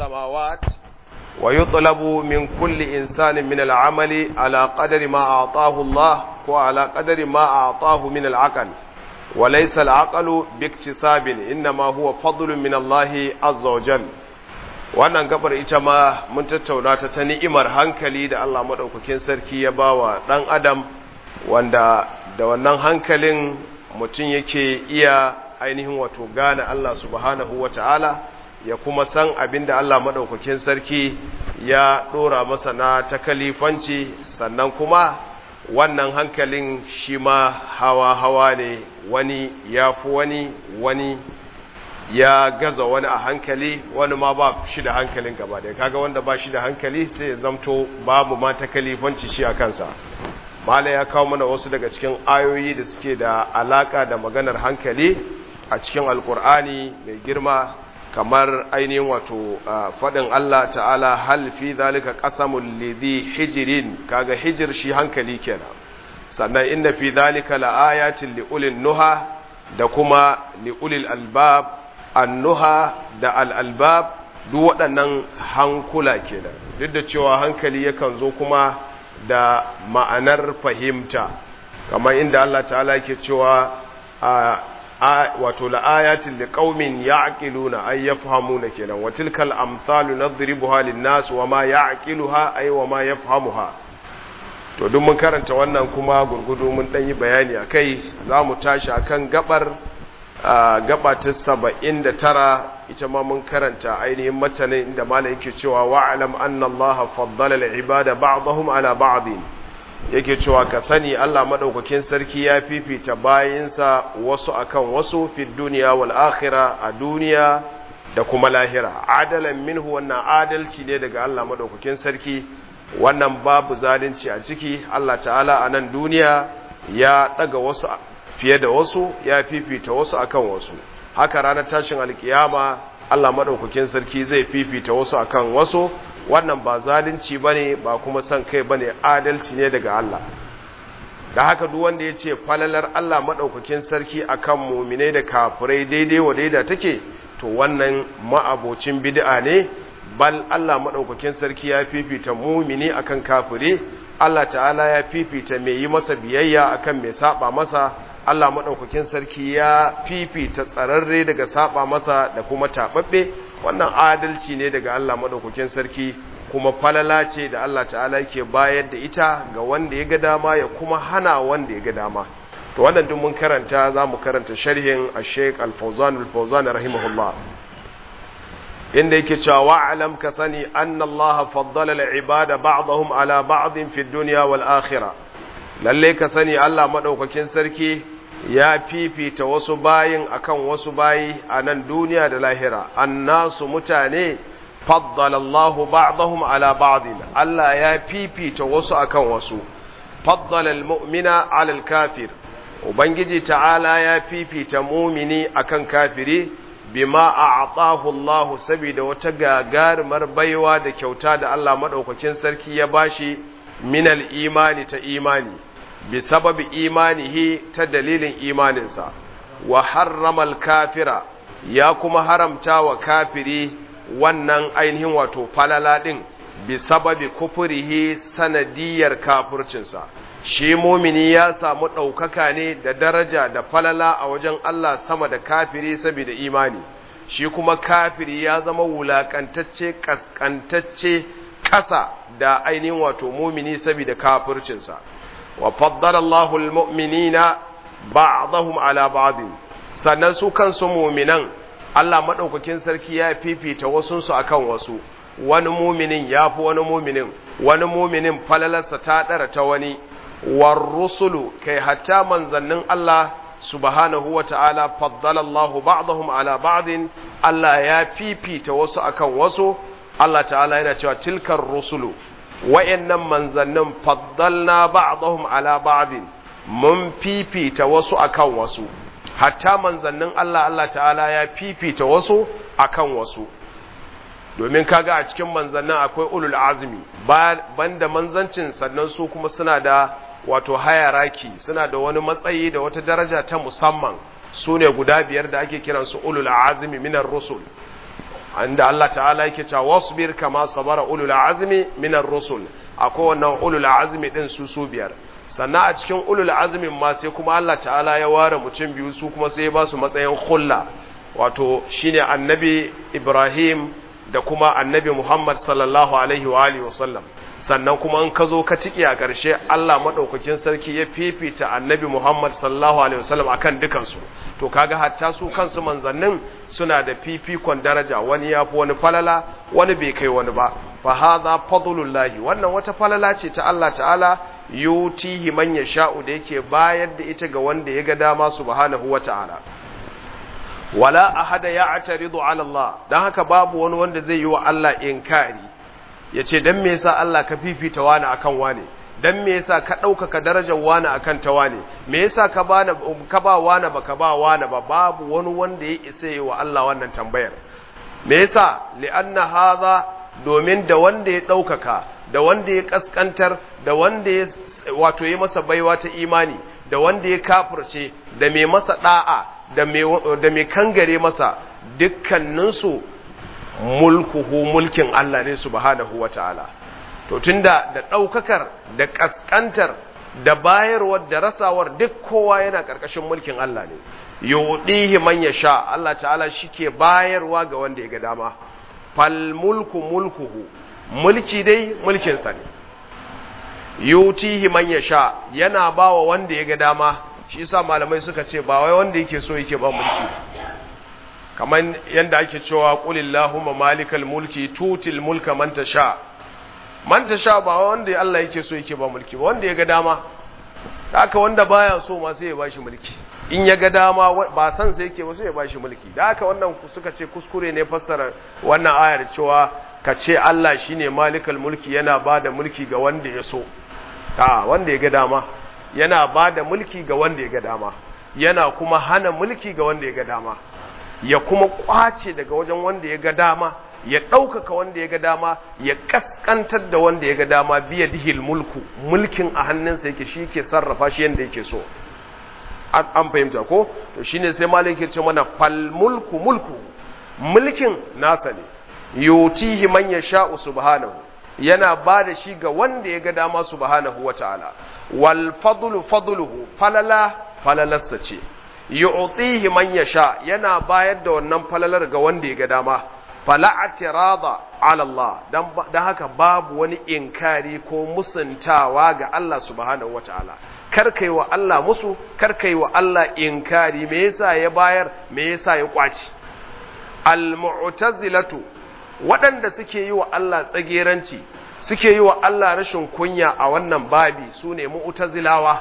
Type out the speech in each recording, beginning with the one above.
السماوات ويطلب من كل إنسان من العمل على قدر ما أعطاه الله وعلى قدر ما أعطاه من العقل وليس العقل باكتساب إنما هو فضل من الله عز وجل wannan gabar ita ma mun tattauna ta ta ni'imar hankali da Allah madaukakin sarki ya bawa dan adam wanda da wannan hankalin mutum yake iya ainihin wato gane Allah subhanahu wata'ala ya kuma san abin da Allah madaukakin sarki ya dora masa na takalifanci sannan kuma wannan hankalin shi ma hawa-hawa ne wani ya fi wani wani ya gaza wani a hankali wani ma ba shi da hankalin gaba da kaga wanda ba shi da hankali sai ya zamto babu ma takalifanci shi a kansa mala ya kawo mana wasu daga cikin ayoyi da suke da alaka da maganar hankali a cikin alkur'ani mai girma kamar ainihin wato faɗin Allah ta'ala hal fi zalika qasamul lidhi hijrin kaga hijir shi hankali kenan sannan inna fi zalika laayatin liulil nuha da kuma liulil albab annuha da al-albab duk waɗannan hankula kenan duk da cewa hankali yakan zo kuma da ma'anar fahimta kamar inda Allah ta'ala yake cewa wato la'ayatin liqaumin ya'qiluna ay yafhamuna kenan wa tilkal amsalu nadribuha lin-nas wa ma ya'qiluha ay wa ma yafhamuha to duk mun karanta wannan kuma gurgudu mun dan yi bayani akai zamu tashi akan gabar gaba ta 79 ita ma mun karanta ainihin matanin inda malai yake cewa wa'lam anna allaha faddala al-ibada ba'dahum ala ba'din yake cewa ka sani Allah madaukakin sarki ya fifita bayinsa wasu akan wasu fi duniya wal akhirah a duniya da kuma lahira adalan minhu wannan adalci ne daga Allah madaukakin sarki wannan babu zalunci a ciki Allah ta'ala a nan duniya ya daga wasu fiye da wasu ya fifita wasu akan wasu haka ranar tashin alkiyama Allah madaukakin sarki zai fifita wasu akan wasu wannan ba zalunci bane ba kuma son kai bane adalci ne daga Allah da haka duk wanda ya ce falalar Allah madaukakin sarki akan mu'minai da kafirai daidai wa daida take to wannan ma'abocin bid'a ne bal Allah madaukakin sarki ya fifita mu'mini akan kafire Allah ta'ala ya fifita mai yi masa biyayya akan mai saba masa Allah madaukakin sarki ya fifita tsararre daga saba masa da kuma tababbe wannan adalci ne daga Allah madaukakin sarki kuma falala ce da Allah ta'ala yake bayar da ita ga wanda ya ga dama ya kuma hana wanda ya ga dama to wannan duk mun karanta zamu karanta sharhin Sheikh Al-Fawzan Al-Fawzan rahimahullah inda yake cewa wa'alam ka sani anna Allah faddala al-ibada ba'dahum ala ba'din fi dunya wal akhirah lalle ka sani Allah madaukakin sarki ya fifita wasu bayin akan wasu bayi a nan duniya da lahira annasu mutane faddala Allahu ba'dahum ala ba'din Allah ya fifita wasu akan wasu faddala almu'mina ala alkafir ubangiji ta'ala ya fifita mumini akan kafiri bima a'tahu Allah saboda wata gagarumar baiwa da kyauta da Allah madaukakin sarki ya bashi minal imani ta imani bi sababi imanihi ta dalilin imaninsa wa harramal kafira ya kuma haramta wa kafiri wannan ainihin wato falala din bi sababi kufurihi sanadiyar kafircinsa shi mumini ya samu ɗaukaka ne da daraja da falala a wajen Allah sama da kafiri saboda imani shi kuma kafiri ya zama wulakantacce kaskantacce ƙasa da ainihin wato mumini saboda kafircinsa wa faddala Allahu almu'minina ba'dahum ala ba'd sannan su kansu mu'minan Allah madaukakin sarki ya fifita wasun su akan wasu wani mu'minin yafi wani mu'minin wani mu'minin falalarsa ta dara ta wani war rusulu kai hatta manzannin Allah subhanahu wa ta'ala faddala Allahu ba'dahum ala ba'd Allah ya fifita wasu akan wasu Allah ta'ala yana cewa tilkar rusulu wa'yannan manzannin faddalna ba'dahum ala ba'din mun fifita wasu akan wasu hatta manzannin Allah Allah ta'ala ya fifita wasu akan wasu domin kaga a cikin manzannin akwai ulul azmi banda manzancin sannan su kuma suna da wato hayaraki suna da wani matsayi da wata daraja ta musamman su ne guda biyar da ake kiransu ulul azmi minar rusul inda Allah ta'ala yake cewa wasbir kama sabara ulul azmi minar rusul akwai wannan ulul azmi din su su biyar sannan a cikin ulul azmin ma sai kuma Allah ta'ala ya ware mutum biyu su kuma sai ya ba su matsayin khulla wato shine annabi Ibrahim da kuma annabi Muhammad sallallahu alaihi wa alihi wasallam sannan kuma in ka zo ka ciki a ƙarshe Allah madaukakin sarki ya fifita annabi Muhammad sallallahu alaihi wasallam akan dukansu to kaga hatta su kansu manzannin suna da fifikon daraja wani yafi wani falala wani bai kai wani ba fa hadha fadlullahi wannan wata falala ce ta Allah ta'ala yutihi man yasha'u da yake bayar da ita ga wanda ya ga dama subhanahu wata'ala wala ahada ya'taridu ala Allah dan haka babu wani wanda zai yi wa Allah inkari yace dan me yasa Allah ka fifita wani akan wani dan me yasa ka ɗaukaka darajar wani akan ta wani me yasa ka ba ka ba wani baka ba wani ba babu wani wanda ya isa yi wa Allah wannan tambayar me yasa li'anna hadha domin da wanda ya ɗaukaka da wanda ya kaskantar da wanda ya wato ya masa baiwa ta imani da wanda ya kafirce da mai masa da'a da mai da mai kangare masa dukkaninsu mulkuhu mulkin Allah ne subhanahu wataala to tunda da ɗaukakar da ƙasƙantar da bayarwar da rasawar duk kowa yana ƙarƙashin mulkin Allah ne yudihi man yasha Allah ta'ala shike bayarwa ga wanda ya ga dama fal mulku mulkuhu mulki dai mulkin sa ne yutihi man yasha yana bawa wanda ya ga dama shi yasa malamai suka ce ba wai wanda yake so yake ba mulki kamar yanda ake cewa qulillahumma malikal mulki tutil mulka man tasha man tasha ba wanda Allah yake so yake ba mulki ba wanda ya ga dama haka wanda baya so ma sai ya bashi mulki in ya ga dama ba san sai yake ba sai ya bashi mulki da haka wannan suka ce kuskure ne fassara wannan ayar cewa ka ce Allah shine malikal mulki yana bada mulki ga wanda ya so a wanda ya ga dama yana bada mulki ga wanda ya ga dama yana kuma hana mulki ga wanda ya ga dama ya kuma kwace daga wajen wanda ya ga dama ya ɗaukaka wanda ya ga dama ya ƙasƙantar da wanda ya ga dama biya dihil mulku mulkin a hannunsa yake shi ke sarrafa shi yadda yake so an fahimta ko to shine sai malai ke ce mana fal mulku mulku mulkin nasa ne yutihi man yasha'u subhanahu yana ba da shi ga wanda ya ga dama subhanahu wata'ala wal fadlu fadluhu falala falalarsa ce yu'tihi man yasha yana bayar da wannan falalar ga wanda ya ga dama fala atirada ala Allah dan haka babu wani inkari ko musuntawa ga Allah subhanahu wataala kar kai wa Allah musu kar kai wa Allah inkari me yasa ya bayar me yasa ya kwaci al mu'tazilatu waɗanda suke yi wa Allah tsageranci suke yi wa Allah rashin kunya a wannan babi su ne mu'tazilawa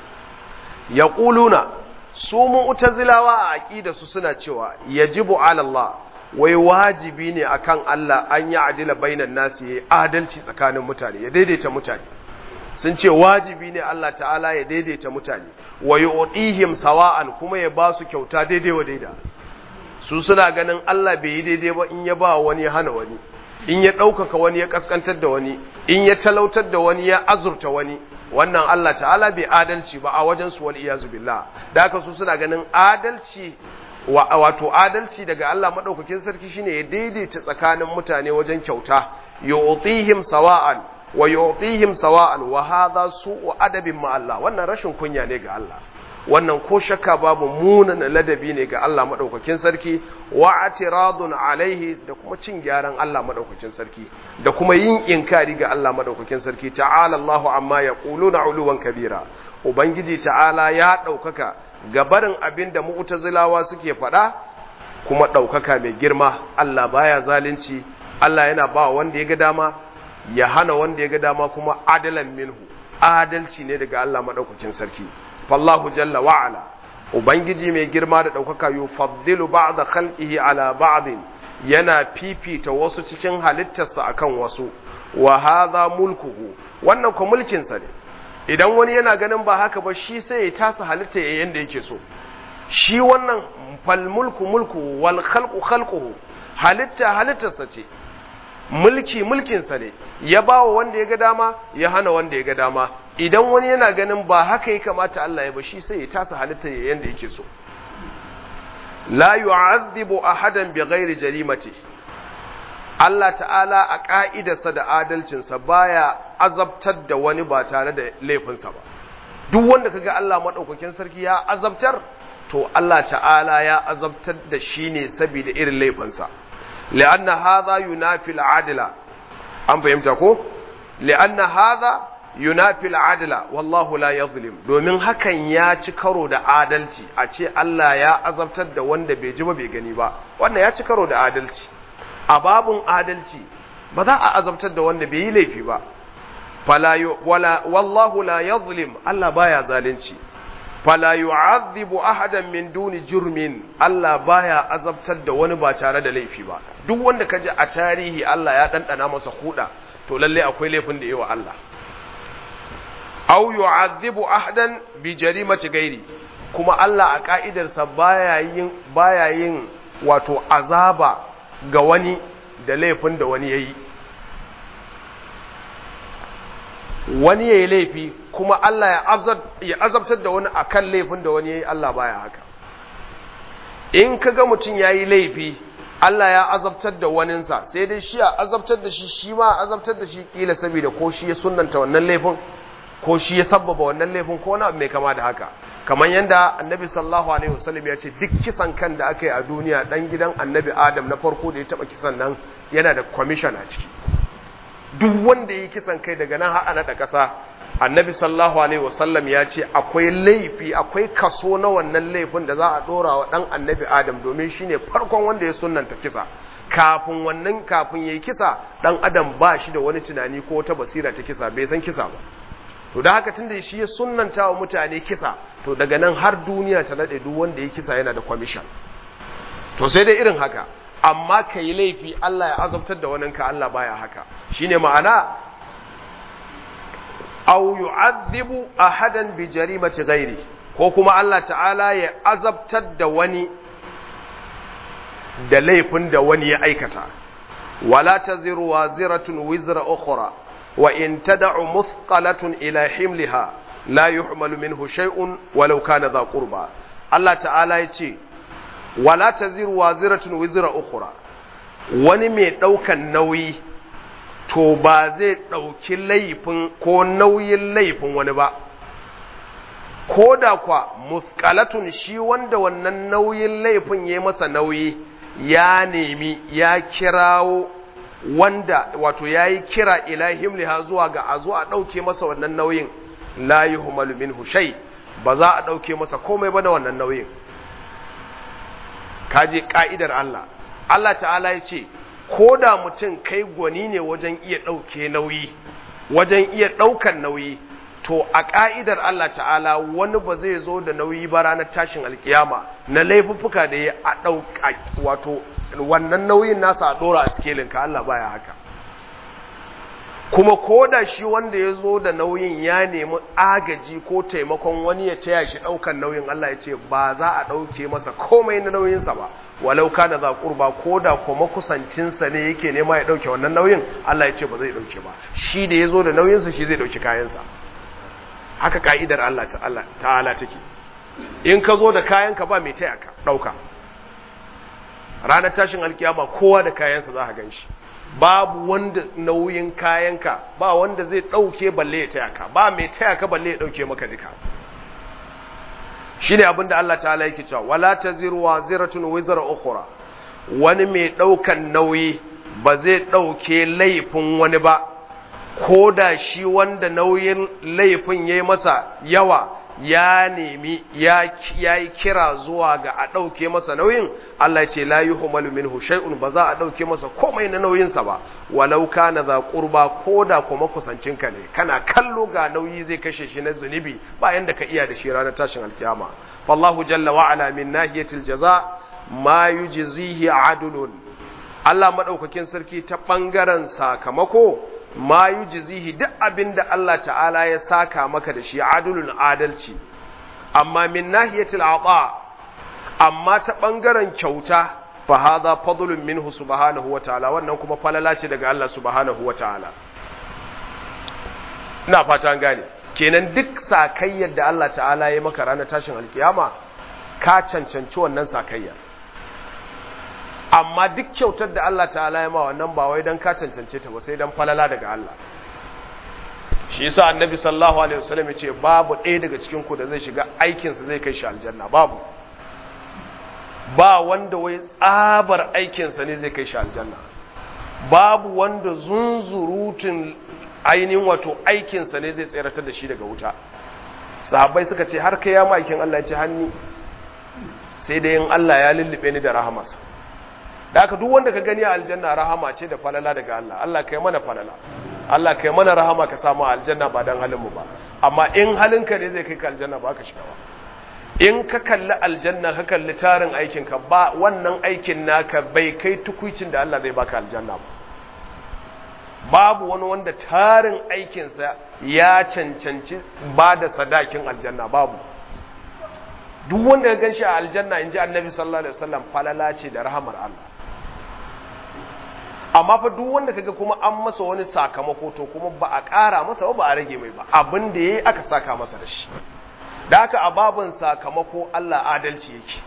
yaquluna su mu'tazilawa a aqida su suna cewa yajibu ala Allah wai wajibi ne akan Allah an yi adila bainan nasi ya adalci tsakanin mutane ya daidaita mutane sun ce wajibi ne Allah ta'ala ya daidaita mutane wa yu'tihim sawa'an kuma ya ba su kyauta daidai wa daida su suna ganin Allah bai yi daidai ba in ya ba wani ya hana wani in ya ɗaukaka wani ya kaskantar da wani in ya talautar da wani ya azurta wani wannan Allah ta'ala bai adalci ba a wajen su wal iyazu billah da haka su suna ganin adalci wato adalci daga Allah madaukakin sarki shine ya daidaita tsakanin mutane wajen kyauta yu'tihim sawa'an wa yu'tihim sawa'an wa hadha su'u adabin ma Allah wannan rashin kunya ne ga Allah wannan ko shakka babu munan ladabi ne ga Allah madaukakin sarki wa atiradun alaihi da kuma cin gyaran Allah madaukakin sarki da kuma yin inkari ga Allah madaukakin sarki ta'ala Allahu amma yaquluna uluwan kabira ubangiji ta'ala ya daukaka gabarin abin da mu'tazilawa suke faɗa kuma ɗaukaka mai girma Allah baya zalunci Allah yana ba wanda ya ga dama ya hana wanda ya ga dama kuma adalan minhu adalci ne daga Allah madaukakin sarki fallahu jalla wa ala ubangiji mai girma da ɗaukaka yufaddilu ba'da khalqihi ala ba'din yana fifita wasu cikin halittarsa akan wasu wa hadha mulkuhu wannan ko mulkin sa ne idan wani yana ganin ba haka ba shi sai ya tasa halitta ya yanda yake so shi wannan fal mulku mulku wal khalqu khalquhu halitta halittarsa ce mulki mulkinsa ne ya ba wa wanda ya ga dama ya hana wanda ya ga dama idan wani yana ganin ba haka ya kamata Allah ya ba shi sai ya tasa halitta ya yanda yake so la yu'adhibu ahadan bighairi jarimati Allah ta'ala a ƙa'idarsa da adalcinsa baya azabtar da wani ba tare da laifinsa ba duk wanda kaga Allah maɗaukakin sarki ya azabtar to Allah ta'ala ya azabtar da shi ne saboda irin laifinsa li'anna hadha yunafi al'adla an fahimta ko li'anna hadha yunafi al'adla wallahu la yadhlim domin hakan ya ci karo da adalci a ce Allah ya azabtar da wanda bai ji ba bai gani ba wannan ya ci karo da adalci a babun adalci ba za a azabtar da wanda bai yi laifi ba fala wala wallahu la yadhlim Allah baya zalunci fala yu'adhibu ahadan min duni jurmin Allah baya azabtar da wani ba tare da laifi ba duk wanda kaji a tarihi Allah ya dandana masa kuda to lalle akwai laifin da yawa Allah aw yu'adhibu ahadan bi jarimati gairi kuma Allah a ka'idarsa baya yin baya yin wato azaba ga wani da laifin da wani yayi wani ya yi laifi kuma Allah ya azabtar da wani akan laifin da wani ya yi Allah baya haka in ka ga mutum ya yi laifi Allah ya azabtar da waninsa sai dai shi a azabtar da shi shi ma azabtar da shi kila saboda ko shi ya sunanta wannan laifin ko shi ya sabbaba wannan laifin ko wani mai kama da haka kamar yadda annabi sallallahu alaihi wasallam ya ce duk kisan kan da aka yi a duniya dan gidan annabi adam na farko da ya taba kisan nan yana da commission a ciki duk wanda ya yi kisan kai daga nan har naɗa ƙasa annabi sallallahu alaihi wasallam ya ce akwai laifi akwai kaso na wannan laifin da za a ɗora wa ɗan annabi adam domin shine farkon wanda ya sunanta kisa kafin wannan kafin ya yi kisa ɗan adam ba shi da wani tunani ko wata basira ta kisa bai san kisa ba to da haka tunda shi ya sunnanta wa mutane kisa to daga nan har duniya ta naɗe duk wanda ya kisa yana da kwamishan to sai dai irin haka amma ka yi laifi Allah ya azabtar da waninka Allah baya haka shine ma'ana aw yu'adhibu ahadan bi jarimati ghairi ko kuma Allah ta'ala ya azabtar da wani da laifin da wani ya aikata wala taziru waziratun wizra ukhra wa in tad'u muthqalatun ila himliha la yuhmalu minhu shay'un walau kana dha qurba Allah ta'ala ya ce wala taziru waziratun wizra ukhra wani mai daukan nauyi to ba zai dauki laifin ko nauyin laifin wani ba ko da kwa musqalatun shi wanda wannan nauyin laifin yayi masa nauyi ya nemi ya kirawo wanda wato yayi kira ilahim liha zuwa ga a zo a dauke masa wannan nauyin la yuhmalu minhu shay ba za a dauke masa komai ba da wannan nauyin kaje ka'idar Allah Allah ta'ala ya ce ko da mutum kai gwani ne wajen iya ɗauke nauyi wajen iya ɗaukan nauyi to a ka'idar Allah ta'ala wani ba zai zo da nauyi ba ranar tashin alkiyama na laifuffuka da ya a ɗauka wato wannan nauyin nasa a ɗora a sikelin ka Allah baya haka kuma ko da shi wanda ya zo da nauyin ya nemi agaji ko taimakon wani ya taya shi ɗaukan nauyin Allah ya ce ba za a ɗauke masa komai na nauyinsa ba walau kana za kurba ko da kuma kusancinsa ne yake nema ya ɗauke wannan nauyin Allah ya ce ba zai ɗauke ba shi da ya zo da nauyinsa shi zai ɗauki kayansa haka ka'idar Allah ta'ala take in ka zo da kayanka ba mai taya ka ɗauka ranar tashin alkiyama kowa da kayansa za ka gan shi babu wanda nauyin kayanka ba wanda zai ɗauke balle ya taya ka ba mai taya ka balle ya ɗauke maka duka shi ne abinda Allah ta'ala yake cewa wala taziru waziratun wizra ukhra wani mai ɗaukan nauyi ba zai ɗauke laifin wani ba ko da shi wanda nauyin laifin yayi masa yawa ya nemi ya yi kira zuwa ga a ɗauke masa nauyin Allah ce la yuhmalu minhu shay'un ba za a ɗauke masa komai na nauyinsa ba walau kana za qurba ko da kuma kusancinka ne kana kallo ga nauyi zai kashe shi na zunubi ba yanda ka iya da shi ranar tashin alkiyama wallahu jalla wa ala min nahiyatil jaza ma yujzihi adlun Allah madaukakin sarki ta bangaren sakamako ma yujzihi duk abinda Allah ta'ala ya saka maka da shi adulun adalci amma min nahiyatil ata amma ta bangaren kyauta fa hadha fadlun minhu subhanahu wa ta'ala wannan kuma falala ce daga Allah subhanahu wa ta'ala ina fata an gane kenan duk sakayyar da Allah ta'ala ya maka ranar tashin alkiyama ka cancanci wannan sakayyar amma duk kyautar da Allah ta'ala ya ma wannan ba wai dan ka cancance ta ba sai dan falala daga Allah shi yasa annabi sallallahu alaihi wasallam yace babu ɗaya daga cikin ku da zai shiga aikin sa zai kai shi aljanna babu ba wanda wai tsabar aikin sa ne zai kai shi aljanna babu wanda zunzurutun ainihin wato aikin sa ne zai tseratar da shi daga wuta sahabbai suka ce har kai ya maikin Allah ya ce hanni sai dai in Allah ya lullube ni da rahamarsa da aka duk wanda ka gani a aljanna rahama ce da falala daga Allah Allah kai mana falala Allah kai mana rahama ka samu aljanna ba dan halin mu ba amma in halinka ne zai kai ka aljanna ba ka shiga ba in ka kalli aljanna ka kalli tarin aikin ka ba wannan aikin naka bai kai tukuicin da Allah zai baka aljanna ba babu wani wanda tarin aikinsa ya cancanci ba da sadakin aljanna babu duk wanda ya gan shi a aljanna in ji annabi sallallahu alaihi wasallam falala ce da rahamar Allah amma fa duk wanda kaga kuma an masa wani sakamako to kuma ba a ƙara masa ba a rage mai ba abin da yayi aka saka masa da shi da haka a babin sakamako Allah adalci yake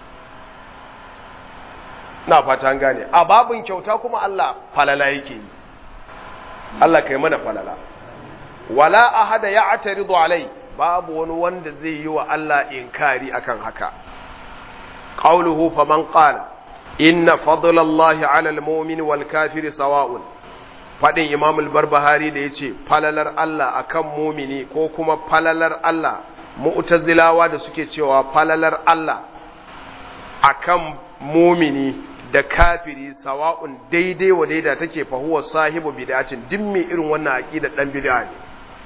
na fata an gane a babin kyauta kuma Allah falala yake yi Allah kai mana falala wala ahada ya'taridu alai babu wani wanda zai yi wa Allah inkari akan haka qauluhu faman qala inna fadlallahi 'ala al-mu'min wal kafiri sawa'un fadin imam al-barbahari da yace falalar Allah akan mumini ko kuma falalar Allah mu'tazilawa da suke cewa falalar Allah akan mumini da kafiri sawa'un daidai wa daida take fa huwa sahibu bid'atin dimmi irin wannan aqida dan bid'a ne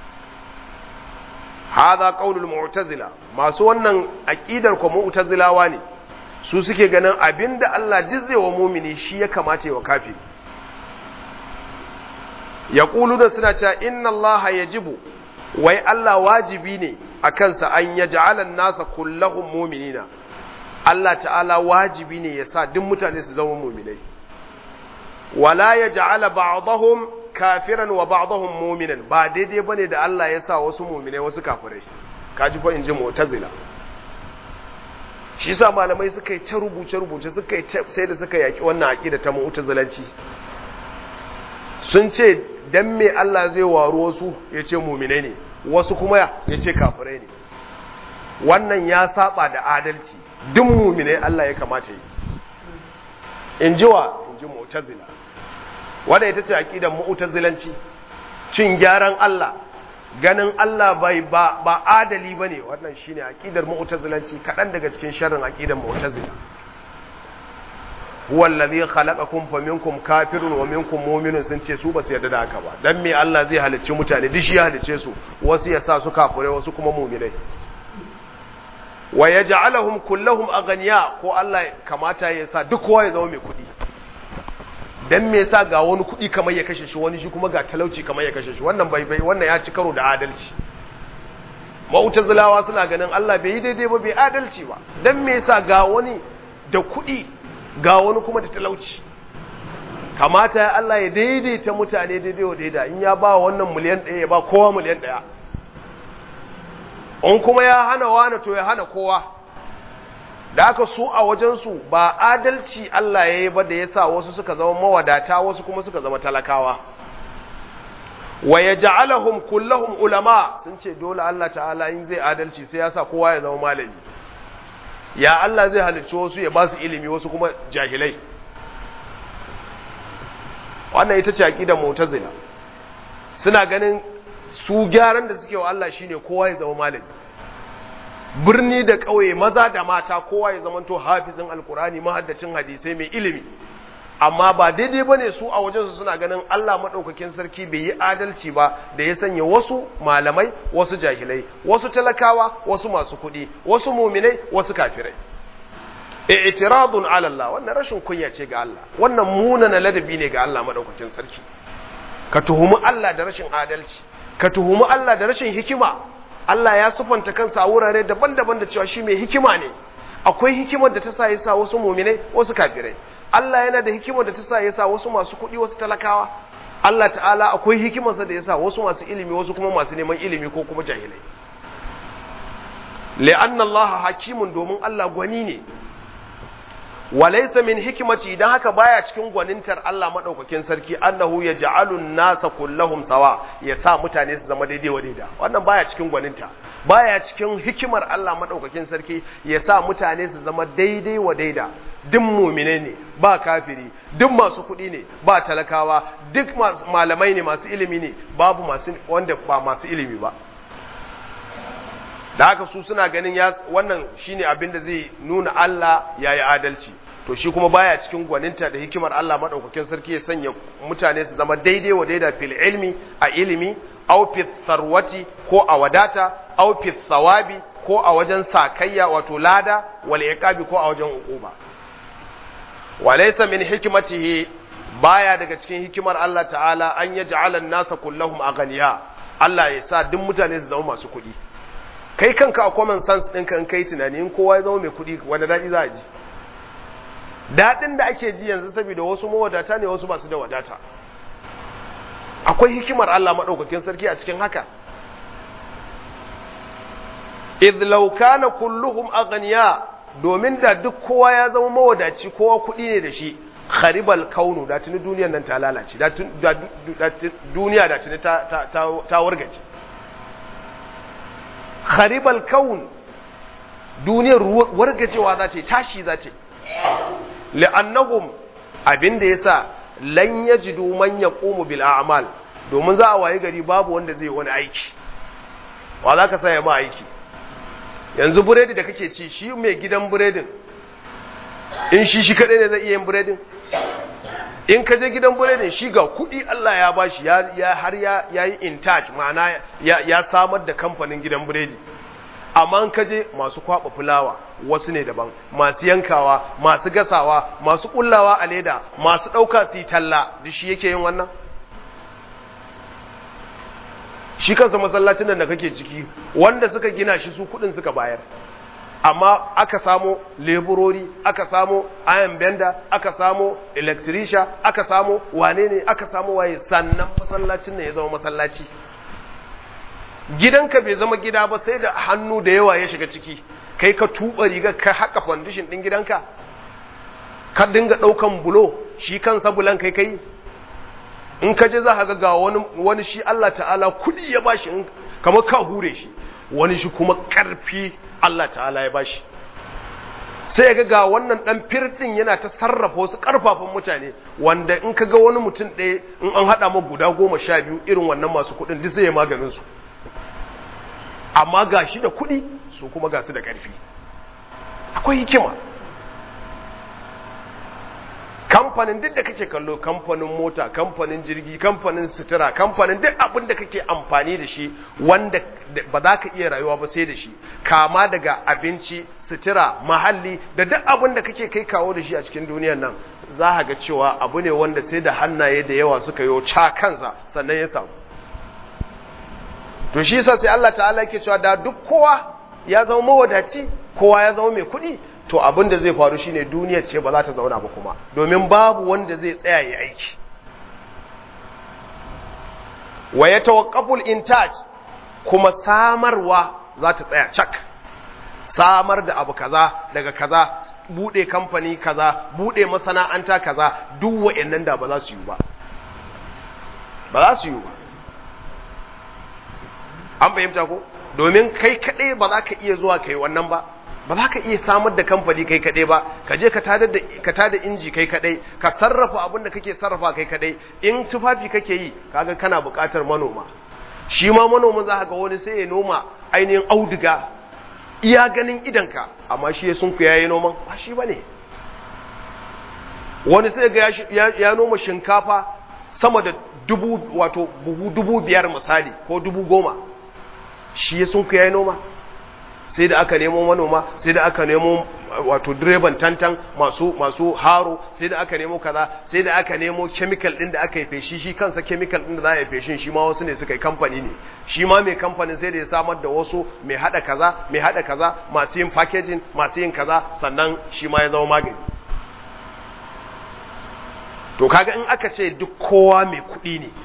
hadha qaulul mu'tazila masu wannan aqidar ko mu'tazilawa ne su suke ganin abinda Allah dizze wa mumini shi ya kamata wa kafiri yaquluna suna cewa inna Allah yajibu wai Allah wajibi ne akan sa an yaj'ala an-nasa kullahum mu'minina Allah ta'ala wajibi ne ya sa duk mutane su zama mu'minai wala yaj'ala ba'dahum kafiran wa ba'dahum mu'minan ba daidai bane da Allah ya sa wasu mu'minai wasu kafirai kaji fa inji mu'tazila shi yasa malamai suka yi ta rubuce rubuce suka yi sai da suka yaki wannan aqida ta mu'tazilanci sun ce dan me Allah zai waro wasu yace mu'minai ne wasu kuma yace kafirai ne wannan ya saba da adalci duk mu'minai Allah ya kamata yi in ji wa in ji mu'tazila wadda ita ce aƙidan mu'tazilanci cin gyaran Allah ganin Allah bai ba ba adali bane wannan shine aƙidar mu'tazilanci kaɗan daga cikin sharrin aƙidan mu'tazila huwa allazi khalaqakum faminkum kafirun wa minkum mu'minun sun ce su ba su yarda da haka ba dan me Allah zai halicci mutane duk shi ya halicce su wasu ya sa su kafirai wasu kuma mu'minai wa yaj'aluhum kullahum aghniya ko Allah kamata ya sa duk kowa ya zama mai kuɗi dan me yasa ga wani kuɗi kamar ya kashe shi wani shi kuma ga talauci kamar ya kashe shi wannan bai bai wannan ya ci karo da adalci mu'tazilawa suna ganin Allah bai yi daidai ba bai adalci ba dan me yasa ga wani da kuɗi ga wani kuma da talauci kamata ya Allah ya daidaita mutane daidai wa daida in ya ba wannan miliyan ɗaya ya ba kowa miliyan ɗaya in kuma ya hana wani to ya hana kowa da aka su a wajensu ba adalci Allah ya yi ba da ya sa wasu suka zama mawadata wasu kuma suka zama talakawa wa ya ja'alahum kullahum ulama sun ce dole Allah ta'ala in zai adalci sai ya sa kowa ya zama malami ya Allah zai halicci wasu ya ba su ilimi wasu kuma jahilai wannan ita ce aqidar mu'tazila suna ganin su gyaran da suke wa Allah shine kowa ya zama malami birni da ƙauye maza da mata kowa ya zamanto hafizin alkurani mahaddacin hadisai mai ilimi amma ba daidai ba ne su a wajensu suna ganin Allah maɗaukakin sarki bai yi adalci ba da ya sanya wasu malamai wasu jahilai wasu talakawa wasu masu kuɗi wasu muminai wasu kafirai i'tiradun ala Allah wannan rashin kunya ce ga Allah wannan munana ladabi ne ga Allah maɗaukakin sarki ka tuhumi Allah da rashin adalci ka tuhumi Allah da rashin hikima Allah ya sufanta kansa a wurare daban-daban da cewa shi mai hikima ne akwai hikimar da ta sa ya sa wasu muminai wasu kafirai Allah yana da hikimar da ta sa ya sa wasu masu kuɗi wasu talakawa Allah ta'ala akwai hikimarsa da ya sa wasu masu ilimi wasu kuma masu neman ilimi ko kuma jahilai li'anna Allah hakimun domin Allah gwani ne walaysa min hikmati idan haka baya cikin gwanintar Allah madaukakin sarki annahu yaj'alu an-nasa kullahum sawa ya sa mutane su zama daidai wa daida wannan baya cikin gwaninta baya cikin hikimar Allah madaukakin sarki ya sa mutane su zama daidai wa daida duk mumine ne ba kafiri duk masu kuɗi ne ba talakawa duk malamai ne masu ilimi ne babu masu wanda ba masu ilimi ba da haka su suna ganin ya wannan shine abin da zai nuna Allah yayi adalci to shi kuma baya cikin gwaninta da hikimar Allah madaukakin sarki ya sanya mutane su zama daidai wa daida fil ilmi a ilimi aw fi tharwati ko a wadata aw fi thawabi ko a wajen sakayya wato lada wal iqabi ko a wajen uquba walaysa min hikmatihi baya daga cikin hikimar Allah ta'ala an yaj'ala an-nasa kullahum aghniya Allah ya sa duk mutane su zama masu kuɗi kai kanka a common sense ɗinka in kai tunani in kowa ya zama mai kuɗi wanda daɗi za a ji daɗin da ake ji yanzu saboda wasu mawadata ne wasu masu da wadata akwai hikimar Allah maɗaukakin sarki a cikin haka idh law kana kulluhum aghniya domin da duk kowa ya zama mawadaci kowa kuɗi ne da shi kharibal kaunu da tuni duniyar nan ta lalace da duniya da tuni ta wargaje kharibal kaun duniyar wargajewa za ce tashi za ce li'annahum abinda yasa lan yajidu man yaqumu bil a'mal domin za a waye gari babu wanda zai wani aiki wa za ka saya ma aiki yanzu buredi da kake ci shi mai gidan buredin in shi shi kadai ne zai iya yin buredin in ka je gidan buredin shi ga kudi Allah ya bashi ya har ya yi in touch ma'ana ya samar da kamfanin gidan buredi amma in ka je masu kwaba fulawa wasu ne daban masu yankawa masu gasawa masu kullawa a leda masu ɗauka su yi talla da shi yake yin wannan shi kansa masallacin nan da kake ciki wanda suka gina shi su kudin suka bayar amma aka samo leburori aka samo iron bender aka samo electrician aka samo wane ne aka samo waye sannan masallacin ne ya zama masallaci gidanka bai zama gida ba sai da hannu da yawa ya shiga ciki kai ka tuba riga ka haka foundation din gidanka ka dinga daukan bulo shi kansa bulan kai kai in ka je za ka ga wani wani shi Allah ta'ala kudi ya bashi kamar ka hure shi wani shi kuma karfi Allah ta'ala ya bashi sai ga ga wannan dan firdin yana ta sarrafa wasu karfafan mutane wanda in ka ga wani mutum ɗaya in an haɗa ma guda goma sha biyu irin wannan masu kuɗin duk sai ya maganin su amma ga shi da kuɗi su kuma ga su da ƙarfi akwai hikima kamfanin duk da kake kallo kamfanin mota kamfanin jirgi kamfanin sutura kamfanin duk abin da kake amfani da shi wanda ba za ka iya rayuwa ba sai da shi kama daga abinci sutura mahalli da duk abin da kake kai kawo da shi a cikin duniyar nan za ka ga cewa abu ne wanda sai da hannaye da yawa suka yi ca kansa sannan ya samu to shi yasa sai Allah ta'ala yake cewa da duk kowa ya zama mawadaci kowa ya zama mai kuɗi to abin da zai faru shine duniyar ce ba za ta zauna ba kuma domin babu wanda zai tsaya ya aiki wa ya tawaqqaful intaj kuma samarwa za ta tsaya cak samar da abu kaza daga kaza bude kamfani kaza bude masana'anta kaza duk wa'annan da ba za su yi ba ba za su yi ba an fahimta ko domin kai kaɗai ba za ka iya zuwa kai wannan ba ba za ka iya samar da kamfani kai kaɗai ba ka je ka tada inji kai kaɗai ka sarrafa abin da kake sarrafa kai kaɗai in tufafi kake yi kaga kana buƙatar manoma shi ma manomin za ga wani sai ya noma ainihin auduga iya ganin idanka amma shi ya sunku ya yi noman ba shi ba ne wani sai ga ya noma shinkafa sama da dubu wato buhu dubu biyar misali ko dubu goma shi ya sunku ya yi noma sai da aka nemo manoma sai da aka nemo wato direban tantan masu masu haro sai da aka nemo kaza sai da aka nemo chemical din da aka yi feshi shi kansa chemical din da za a yi feshin shi ma wasu ne suka yi kamfani ne shi ma mai kamfanin sai da ya samar da wasu mai hada kaza mai hada kaza masu yin packaging masu yin kaza sannan shi ma ya zama magani to kaga in aka ce duk kowa mai kuɗi ne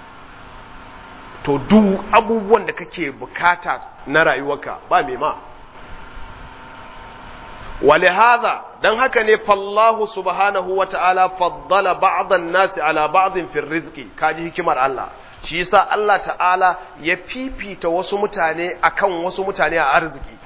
to duk abubuwan da kake bukata na rayuwarka ba mai ma wale haza dan haka ne fallahu subhanahu wa ta'ala faddala ba'dan nasi ala ba'din fi rizqi kaji hikimar Allah shi yasa Allah ta'ala ya fifita wasu mutane akan wasu mutane a arziki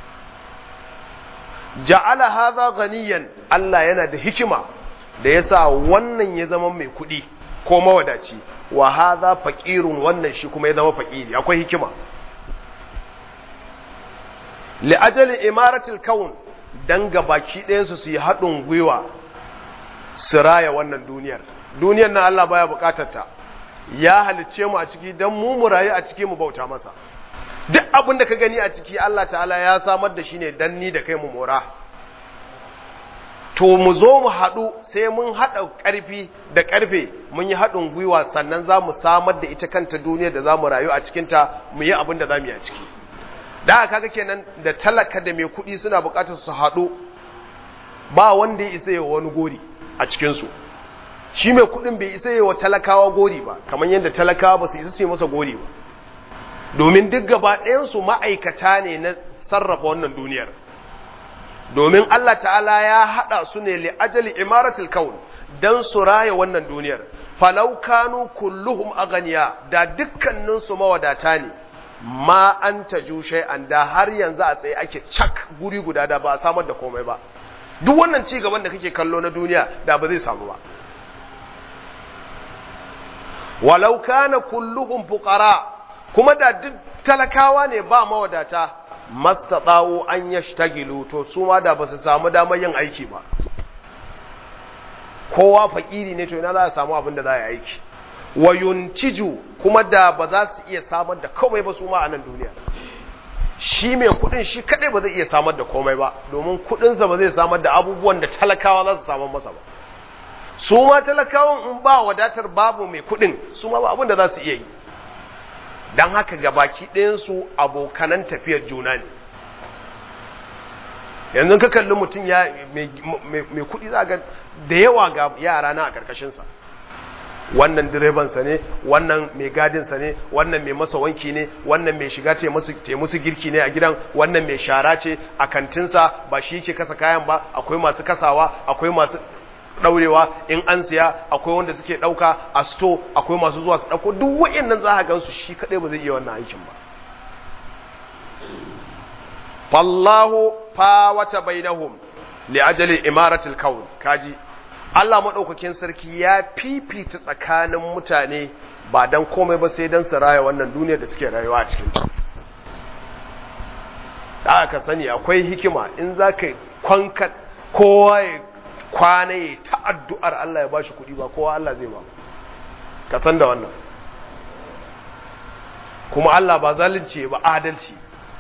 ja'ala hadha ganiyan Allah yana da hikima da yasa wannan ya zama mai kuɗi ko mawadaci wa hadha faqirun wannan shi kuma ya zama faqiri akwai hikima li ajali imaratil kaun dan gabaki ɗayan su su yi haɗin gwiwa su raya wannan duniyar duniyar na Allah baya bukatar ta ya halicce mu a ciki dan mu mu rayu a ciki mu bauta masa duk abin da ka gani a ciki Allah ta'ala ya samar da shi ne dan ni da kai mu mora to mu zo mu haɗu sai mun haɗa ƙarfi da ƙarfe mun yi haɗin gwiwa sannan za mu samar da ita kanta duniyar da za mu rayu a cikinta mu yi abin da za mu yi a ciki da aka kaga kenan da talaka da mai kuɗi suna buƙatar su haɗu ba wanda ya isa yawa wani gori a cikinsu shi mai kuɗin bai isa yawa talakawa gori ba kamar yadda talakawa ba su isa su yi masa gori ba domin duk gaba ɗayansu ma'aikata ne na sarrafa wannan duniyar domin Allah ta'ala ya haɗa su ne li ajali imaratul kaun dan su raya wannan duniyar falau kanu kulluhum aganiya da dukkaninsu mawadata ne ma an taju shay'an da har yanzu a tsaye ake cak guri guda da ba a samar da komai ba duk wannan ci gaban da kake kallo na duniya da ba zai samu ba walau kana kulluhum fuqara kuma da duk talakawa ne ba mawadata mastata'u an yashtagilu to su ma da basu samu damar yin aiki ba kowa fakiri ne to ina za a samu abin da za a yi aiki wa yuntiju kuma da ba za su iya samar da komai ba su ma a nan duniya shi mai kudin shi kadai ba zai iya samar da komai ba domin kudinsa ba zai samar da abubuwan da talakawa za su samar masa ba su ma talakawan in ba wadatar babu mai kudin su ma ba abin da za su iya yi don haka gabaki ɗayansu abokanan tafiyar juna ne yanzu ka kalli mutum ya mai kuɗi za ga da yawa ga yara na a ƙarƙashinsa wannan direbansa ne wannan mai gadinsa ne wannan mai masa wanki ne wannan mai shiga te musu girki ne a gidan wannan mai shara ce a kantinsa ba shi ke kasa kayan ba akwai masu kasawa akwai masu daurewa in an siya akwai wanda suke dauka a sto akwai masu zuwa su dauko duk wayannan za ka gansu shi kadai ba zai iya wannan aikin ba fallahu fawata bainahum li ajali imaratil kaun kaji Allah madaukakin sarki ya fifita tsakanin mutane ba dan komai ba sai dan su raya wannan duniyar da suke rayuwa a cikin ta da aka sani akwai hikima in za ka kwanka kowa ya kwana ya ta addu'ar Allah ya ba shi kuɗi ba kowa Allah zai ba ka san da wannan kuma Allah ba zalunci ba adalci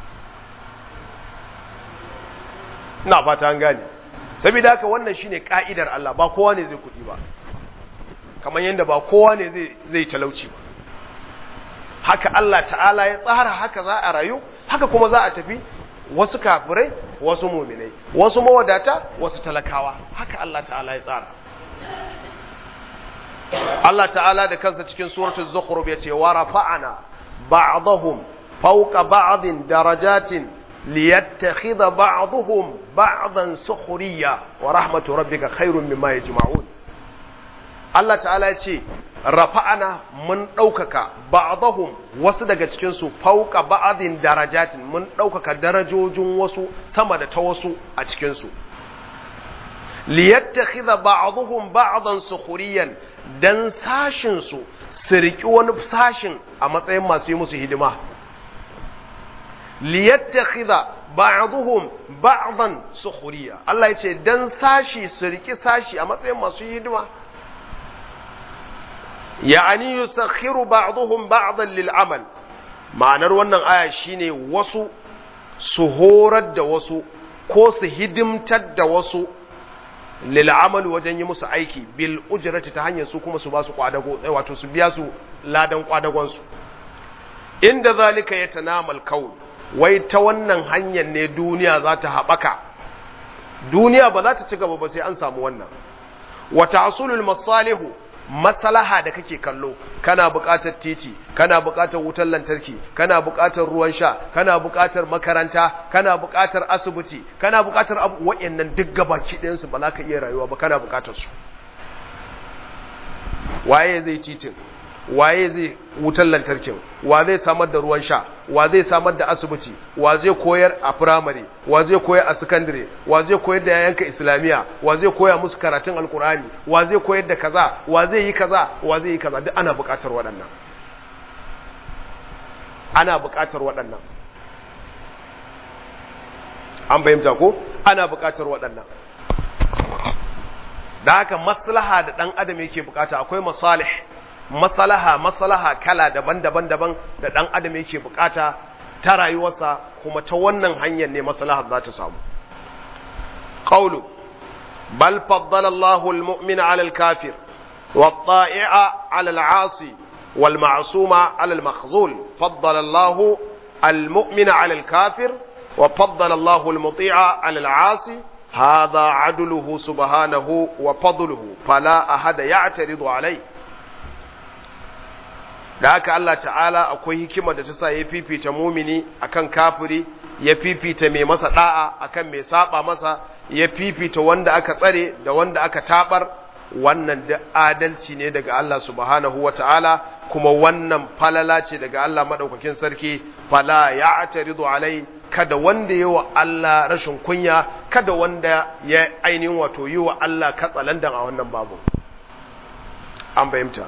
ina fata an gane saboda haka wannan shine ka'idar Allah ba kowa ne zai kuɗi ba kamar yadda ba kowa ne zai talauci ba haka Allah ta'ala ya tsara haka za a rayu haka kuma za a tafi wasu kafirai wasu muminai wasu mawadata wasu talakawa haka Allah ta'ala ya tsara Allah ta'ala da kansa cikin suratul zukhruf yace wa rafa'ana ba'dahum fawqa ba'din darajatin liyattakhidha ba'dhum ba'dan sukhriya wa rahmatu rabbika khairun mimma yajma'un Allah ta'ala yace rafa'ana mun ɗaukaka ba'dahum wasu daga cikin su fauka ba'din darajatin mun ɗaukaka darajojin wasu sama da ta wasu a cikin su liyattakhidha ba'dhum ba'dan sukhriyan dan sashin su su riki wani sashin a matsayin masu yi musu hidima liyattakhidha ba'dhum ba'dan sukhriya Allah yace dan sashi su riki sashi a matsayin masu hidima ya'ani yusakhiru ba'dhum ba'dan lil amal ma'anar wannan aya shine wasu su horar da wasu ko su hidimtar da wasu lil amal wajen yi musu aiki bil ujrati ta hanyar su kuma su ba su kwadago wato su biya su ladan kwadagon su inda zalika yatanamal kaun wai ta wannan hanyar ne duniya za ta haɓaka duniya ba za ta ci gaba ba sai an samu wannan wa tahsulul masalihu maslaha da kake kallo kana buƙatar titi kana buƙatar wutar lantarki kana buƙatar ruwan sha kana buƙatar makaranta kana buƙatar asibiti kana buƙatar abu waɗannan duk gabaki ɗayan su ba za ka iya rayuwa ba kana buƙatar su waye zai titin waye zai wutar lantarkin wa zai samar da ruwan sha wa zai samar da asibiti wa zai koyar a firamare wa zai koyar a sakandare wa zai koyar da yayanka islamiya wa zai koya musu karatun alkur'ani wa zai koyar da kaza wa zai yi kaza wa zai yi kaza duk ana buƙatar waɗannan ana buƙatar waɗannan an fahimta ko ana buƙatar waɗannan da haka maslaha da ɗan adam yake buƙata akwai masalih maslaha maslaha kala daban-daban daban da ɗan adam yake buƙata ta rayuwarsa kuma ta wannan hanyar ne maslaha za ta samu qawlu bal faddala Allahu al-mu'mina 'ala al-kafir wat-ta'i'a 'ala al-'asi wal-ma'suma 'ala al-makhzul faddala Allahu al-mu'mina 'ala al-kafir wa faddala Allahu al-muti'a 'ala al-'asi هذا عدله سبحانه وفضله فلا أحد يعترض عليه da haka Allah ta'ala akwai hikima da ta sa ya fifita mumini akan kafiri ya fifita mai masa da'a akan mai saba masa ya fifita wanda aka tsare da wanda aka tabar wannan da adalci ne daga Allah subhanahu wa ta'ala kuma wannan falala ce daga Allah madaukakin sarki fala ya'taridu alai kada wanda yi wa Allah rashin kunya kada wanda ya ainihin wato yi wa Allah katsalandan a wannan babu an fahimta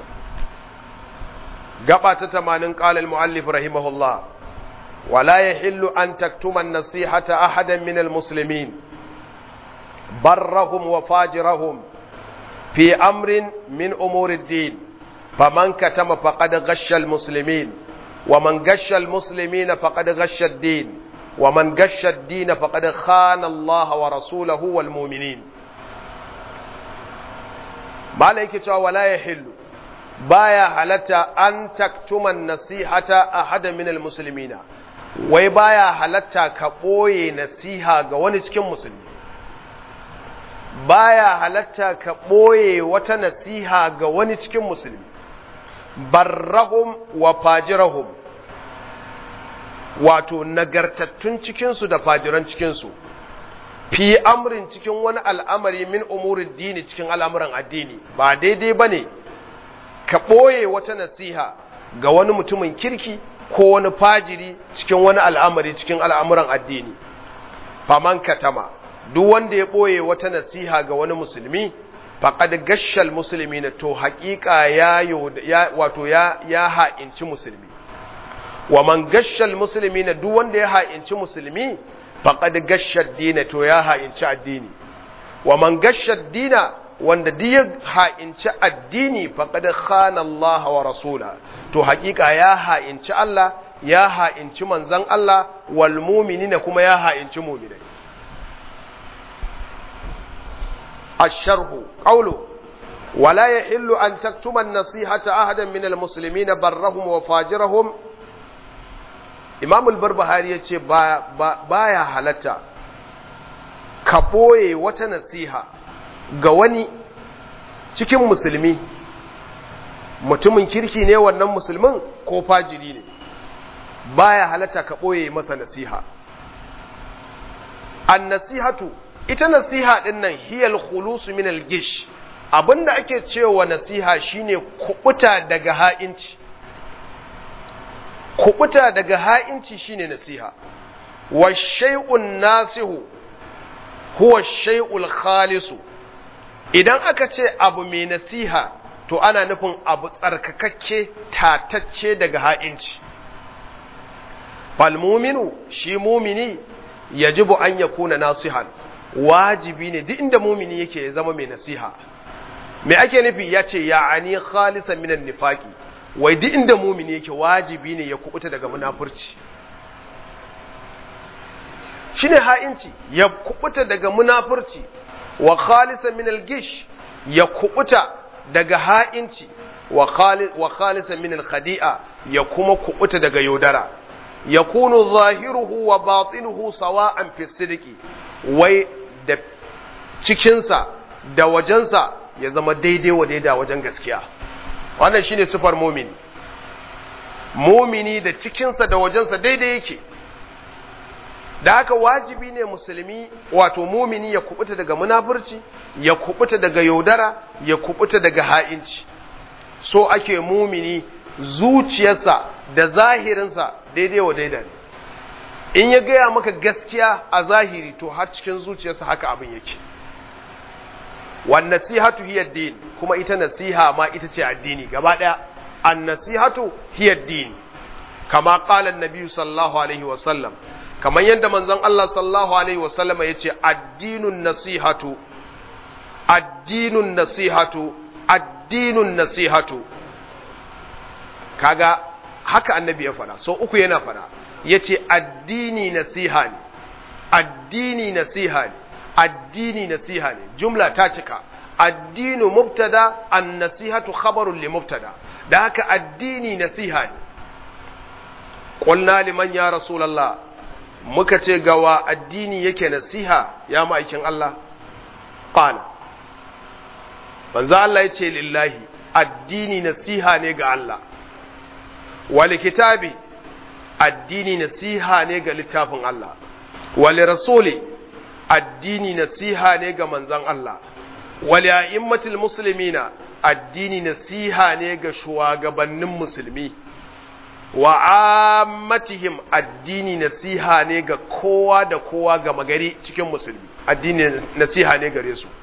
gaba ta tamanin ƙalal mu'allif rahimahullah wala ya hillu an taktuma nasihata ahadan min almuslimin barrahum wa fajirahum fi amrin min umuri din faman katama faqad ghashsha almuslimin wa man ghashsha almuslimina faqad ghashsha ad-din ومن غش الدين فقد خان الله ورسوله والمؤمنين ما yake cewa wala yahillu baya halatta an taktuma nasihata ahada min almuslimina wai baya halatta ka boye nasiha ga wani cikin musulmi baya halatta ka boye wata nasiha ga wani cikin musulmi barrahum wa fajirahum wato nagartattun cikinsu da fajiran cikinsu fi amrin cikin wani al'amari min umurin dini cikin al'amuran addini ba daidai ba ne ka ɓoye wata nasiha ga wani mutumin kirki ko wani fajiri cikin wani al'amari cikin al'amuran addini faman katama duk wanda ya ɓoye wata nasiha ga wani musulmi faƙad gashal musulmi na to haƙiƙa ya wato ya ha'inci musulmi wa man gashal musulmi na duk wanda ya ha'inci musulmi faqad gashar dina to ya ha'inci addini wa man gashar dina wanda duk ya ha'inci addini faqad khana Allah wa rasula to hakika ya ha'inci Allah ya ha'inci manzon Allah wal mu'minina kuma ya ha'inci mu'minai الشرح قوله ولا يحل أن تكتم النصيحة أحدا من المسلمين برهم وفاجرهم imam al-barbahari ya ce baya halatta ka ɓoye wata nasiha ga wani cikin musulmi mutumin kirki ne wannan musulmin ko fajiri ne baya halatta ka ɓoye masa nasiha an nasihatu ita nasiha ɗin nan hiyal khulusu min al-gish abinda ake cewa nasiha shine kubuta daga ha'inci kubuta daga ha'inci shine nasiha wa shay'un nasihu huwa shay'ul khalisu idan aka ce abu mai nasiha to ana nufin abu tsarkakakke tatacce daga ha'inci fal muminu shi mumini yajibu an yakuna nasihan wajibi ne duk inda mumini yake ya zama mai nasiha me ake nufi ya ce ya ani khalisan minan nifaqi wai duk inda mumini yake wajibi ne ya kubuta daga munafurci shine ha'inci ya kubuta daga munafurci wa khalisan min al-gish ya kubuta daga ha'inci wa khalisan min al-khadi'a ya kuma kubuta daga yaudara yakunu zahiruhu wa batinuhu sawa'an fi sidqi wai da cikinsa da wajensa ya zama daidai wa daida wajen gaskiya wannan shine sifar mumini mumini da cikinsa da wajensa daidai yake da haka wajibi ne musulmi wato mumini ya kubuta daga munafurci ya kubuta daga yaudara ya kubuta daga ha'inci so ake mumini zuciyarsa da zahirinsa daidai wa daida ne in ya gaya maka gaskiya a zahiri to har cikin zuciyarsa haka abin yake wan nasihatu hiya din kuma ita nasiha ma ita ce addini gaba daya an nasihatu hiya din kama qala an sallallahu alaihi wa sallam kamar yadda manzon Allah sallallahu alaihi wa sallam yace addinun nasihatu addinun nasihatu addinun nasihatu kaga haka annabi ya fara so uku yana fara yace addini nasiha ne addini nasiha ne addini nasiha ne jumla ta cika addinu mubtada an nasihatu khabarun li mubtada da haka addini nasiha ne qulna liman ya rasulullah muka ce gawa addini yake nasiha ya ma'aikin Allah qala manzo Allah yace lillahi addini nasiha ne ga Allah wal kitabi addini nasiha ne ga littafin Allah wal rasuli addini nasiha ne ga manzon Allah wal a'immatil muslimina addini nasiha ne ga shugabannin musulmi wa ammatihim addini nasiha ne ga kowa da kowa ga magari cikin musulmi addini nasiha ne gare su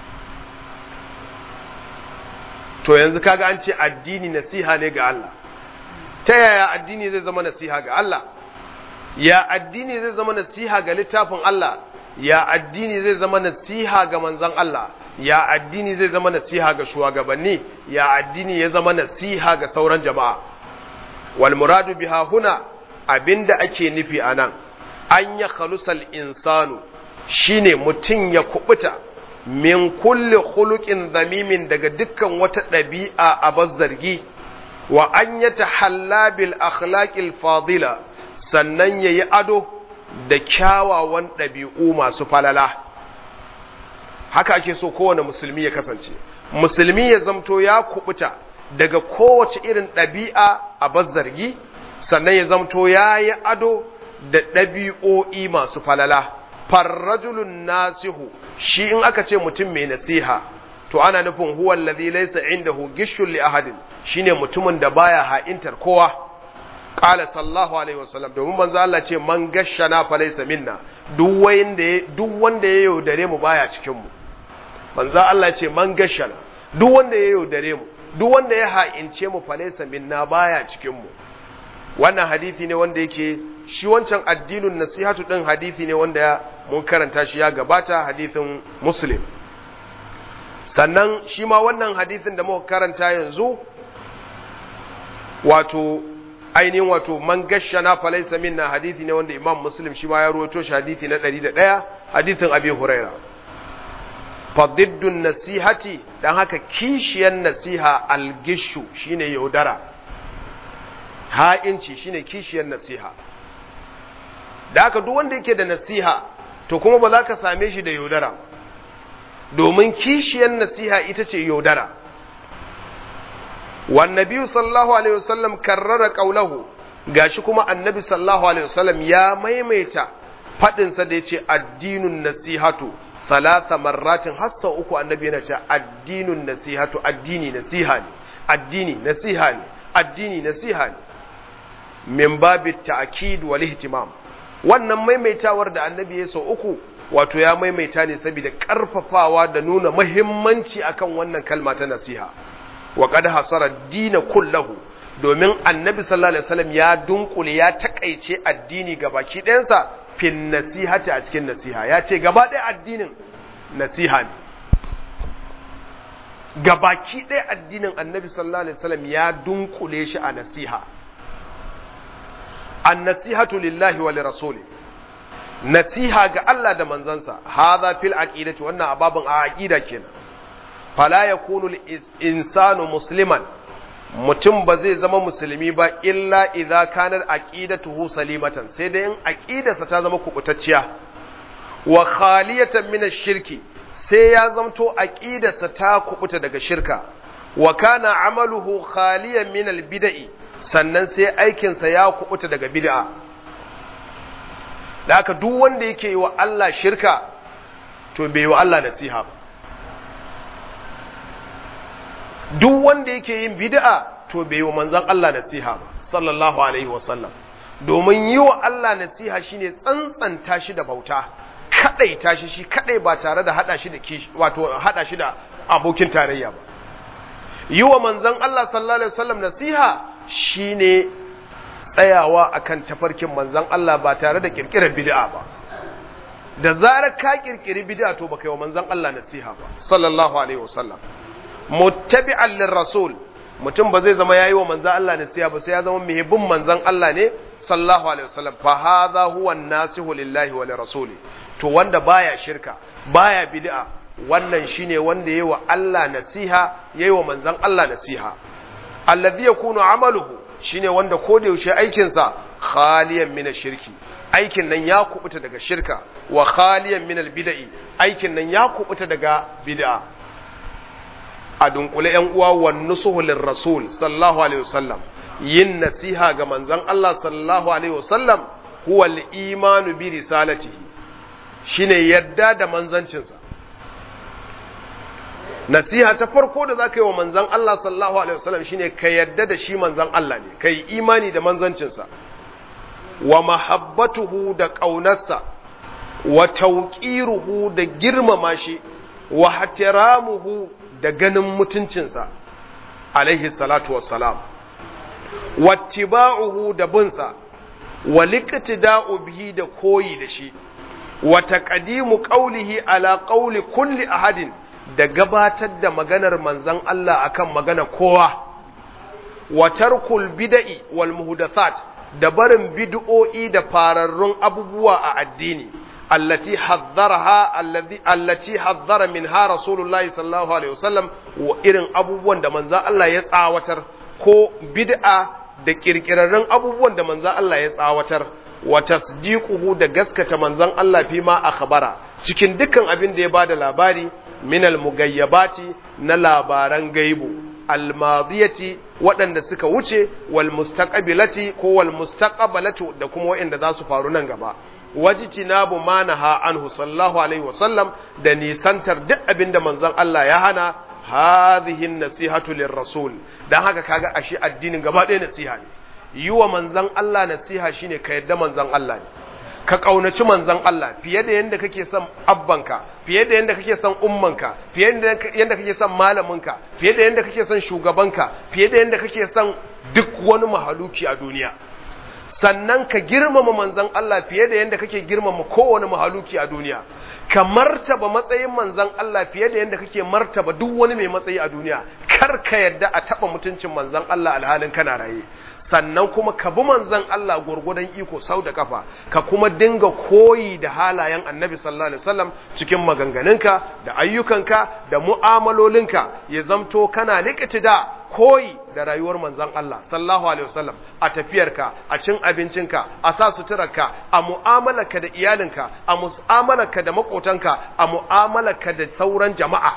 to yanzu kaga an ce addini nasiha ne ga Allah ta yaya addini zai zama nasiha ga Allah ya addini zai zama nasiha ga littafin Allah ya addini zai zama nasiha ga manzon Allah ya addini zai zama nasiha ga shugabanni ya addini ya zama nasiha ga sauran jama'a wal muradu biha huna abinda ake nufi anan an ya khalusal insanu shine mutum ya kubuta min kulli khuluqin zamimin daga dukkan wata ɗabi'a a zargi wa an ya tahalla bil akhlaqil fadila sannan yayi ado da kyawawan ɗabi'u masu falala haka ake so kowane musulmi ya kasance musulmi ya zamto ya kubuta daga kowace irin ɗabi'a a bazzargi sannan ya zamto ya yi ado da ɗabi'o'i masu falala farrajulun nasihu shi in aka ce mutum mai nasiha to ana nufin huwa allazi laysa indahu gishul li ahadin shine mutumin da baya ha'intar kowa qala sallallahu alaihi wasallam domin manzo Allah ce man gashana fa laysa minna duk wanda duk wanda ya yaudare mu baya cikin mu manzo Allah ce man gashana duk wanda ya yaudare mu duk wanda ya ha'ince mu fa laysa minna baya cikin mu wannan hadisi ne wanda yake shi wancan addinin nasihatu din hadisi ne wanda ya mun karanta shi ya gabata hadisin muslim sannan shi ma wannan hadisin da muka karanta yanzu wato ainihin wato man gashana falaysa minna hadisi ne wanda imam muslim shi ma ya rawaito shi hadisi na 101 hadisin abi huraira fadiddun nasihati dan haka kishiyan nasiha algishu shine yaudara ha'inci shine kishiyar nasiha da haka duk wanda yake da nasiha to kuma ba za ka same shi da yaudara domin kishiyar nasiha ita ce yaudara wannabi sallallahu alaihi wasallam karrara qaulahu gashi kuma annabi sallallahu alaihi wasallam ya maimaita fadinsa da yace addinun nasihatu thalatha marratin hassa uku annabi yana cewa addinun nasihatu addini nasiha ne addini nasiha ne addini nasiha ne min babi ta'kid wal ihtimam wannan maimaitawar da annabi ya sau uku wato ya maimaita ne saboda karfafawa da nuna muhimmanci akan wannan kalma ta nasiha wa qad hasara dina kullahu domin annabi sallallahu alaihi wasallam ya dunkule ya takaice addini gabaki ɗayansa fin nasihati a cikin nasiha ya ce gaba ɗaya addinin nasiha ne gabaki ɗaya addinin annabi sallallahu alaihi wasallam ya dunkule shi a nasiha an nasihatu lillahi wa lirasuli nasiha ga Allah da manzansa hadha fil aqidati wannan ababun a aqida kenan fala yakunu insanu musliman mutum ba zai zama musulmi ba illa idza kanat aqidatuhu salimatan sai dai in aqidarsa ta zama kubutacciya wa khaliyatan min ash-shirki sai ya zamto aqidarsa ta kubuta daga shirka wa kana amaluhu khaliyan min albid'i sannan sai aikinsa ya kubuta daga bid'a da haka duk wanda yake yi wa Allah shirka to bai yi wa Allah nasiha ba duk wanda yake yin bid'a to bai yi wa manzon Allah nasiha ba sallallahu alaihi wasallam domin yi wa Allah nasiha shine tsantsanta shi da bauta kadai tashi shi kadai ba tare da hada shi da kishi wato hada shi da abokin tarayya ba yi wa manzon Allah sallallahu alaihi wasallam nasiha shine tsayawa akan tafarkin manzon Allah ba tare da kirkirar bid'a ba da zarar ka kirkiri bid'a to baka yi wa manzon Allah nasiha ba sallallahu alaihi wasallam muttabi'an lirrasul mutum ba zai zama yayi wa manzon Allah nasiha ba sai ya zama mai bin manzon Allah ne sallallahu alaihi wasallam fa hadha huwa an-nasihu lillahi wa lirasuli to wanda baya shirka baya bid'a wannan shine wanda yayi wa Allah nasiha yayi wa manzon Allah nasiha alladhi yakunu amaluhu shine wanda ko da yaushe aikin sa khaliyan min shirki aikin nan ya kubuta daga shirka wa khaliyan min bid'i aikin nan ya kubuta daga bid'a a dunkule yan uwa wan nusuhu lirrasul sallallahu alaihi wasallam yin nasiha ga manzon Allah sallallahu alaihi wasallam huwa al-imanu bi risalatihi shine yadda da manzancinsa nasiha ta farko da zaka yi wa manzon Allah sallallahu alaihi wasallam shine ka yadda da shi manzon Allah ne kai imani da manzancinsa wa mahabbatuhu da ƙaunarsa wa tauqiruhu da girmama shi wa hatiramuhu da ganin mutuncinsa alaihi salatu wassalam wattiba'uhu da binsa wa liqtida'u bihi da koyi da shi wa taqdimu qawlihi ala qawli kulli ahadin da gabatar da maganar manzon Allah akan magana kowa wa tarkul bid'i wal muhdathat da barin bid'o'i da fararrun abubuwa a addini allati haddaraha allazi allati haddara minha rasulullahi sallallahu alaihi wasallam wa irin abubuwan da manzon Allah ya tsawatar ko bid'a da kirkirarren abubuwan da manzon Allah ya tsawatar wa tasdiquhu da gaskata manzon Allah fi ma akhbara cikin dukkan abin da ya bada labari min al-mugayyabati na labaran gaibu al-madiyati waɗanda suka wuce wal mustaqbilati ko wal mustaqbalatu da kuma waɗanda za su faru nan gaba wajtinabu ma naha anhu sallallahu alaihi wasallam da nisantar duk abin da manzon Allah ya hana hadhihi nasihatu lirrasul dan haka kaga ashe addinin gaba ɗaya nasiha ne yi wa manzon Allah nasiha shine ka yadda manzon Allah ne ka ƙaunaci manzon Allah fiye da yadda kake son abbanka fiye da yadda kake son ummanka fiye da yadda kake son malaminka fiye da yadda kake son shugabanka fiye da yadda kake son duk wani mahaluki a duniya sannan ka girmama manzon Allah fiye da yadda kake girmama kowane mahaluki a duniya ka martaba matsayin manzon Allah fiye da yadda kake martaba duk wani mai matsayi a duniya kar ka yadda a taba mutuncin manzon Allah alhalin kana raye sannan kuma ka bi manzon Allah gurgudan iko sau da kafa ka kuma dinga koyi da halayen annabi sallallahu alaihi wasallam cikin maganganunka da ayyukanka da mu'amalolinka ya zamto kana da koyi da rayuwar manzon Allah sallallahu alaihi wasallam a tafiyarka a cin abincinka a sa suturarka a mu'amalarka da iyalinka a mu'amalarka da makotanka a mu'amalarka da sauran jama'a